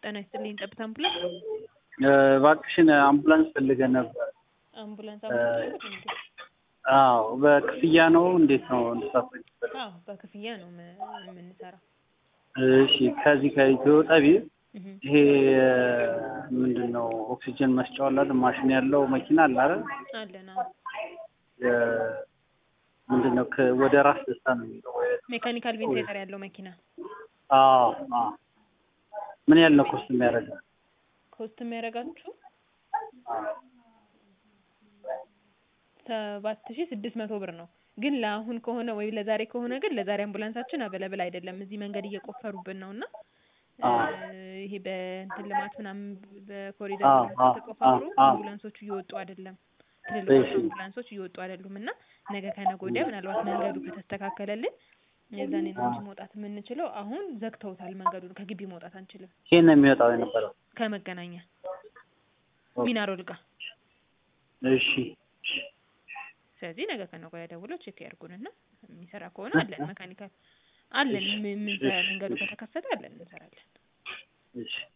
ጤና ይስጥልኝ ጠብታ አምቡላንስ እባክሽን አምቡላንስ ፈልገን ነበር። አምቡላንስ አምቡላንስ እንዴ? አዎ በክፍያ ነው እንዴት ነው እንድታስረጅ? አዎ በክፍያ ነው ም- የምንሰራው። እሺ ከዚህ ከኢትዮ ጠቢብ እህ ይሄ ምንድን ነው ኦክሲጅን መስጫው አለ አይደል? ማሽን ያለው መኪና አለ አይደል? አለን አዎ። የ- ምንድን ነው ከ- ወደ ራስ ደስታ ነው የሚለው ወይ- ሜካኒካል ቬንቲሌተር ያለው መኪና አዎ አዎ ምን ያህል ነው ኮስት የሚያደርገው? ኮስት የሚያደርጋችሁ ሰባት ሺ ስድስት መቶ ብር ነው። ግን ለአሁን ከሆነ ወይ ለዛሬ ከሆነ ግን ለዛሬ አምቡላንሳችን አበለብል አይደለም። እዚህ መንገድ እየቆፈሩብን ነው እና እ ይሄ በእንትን ልማት ምናምን በኮሪደር አዎ፣ ልማት አዎ፣ ተቆፋፍሮ አዎ። አምቡላንሶቹ እየወጡ አይደለም። ትልልቆቹ እሺ። አምቡላንሶች እየወጡ አይደሉም እና ነገ ከነገ ወዲያ ምናልባት መንገዱ ከተስተካከለልን የዛኔ ነው እንጂ መውጣት የምንችለው። አሁን ዘግተውታል መንገዱን። ከግቢ መውጣት አንችልም። ይሄን ነው የሚወጣው የነበረው። ከመገናኛ ሚናሮል ጋር እሺ ስለዚህ ነገ ከነገ ወዲያ ደውለው ቼክ ያድርጉንና የሚሰራ ከሆነ አለን መካኒካል አለን። ምን- ምን- መንገዱ ከተከፈተ አለን እንሰራለን። እሺ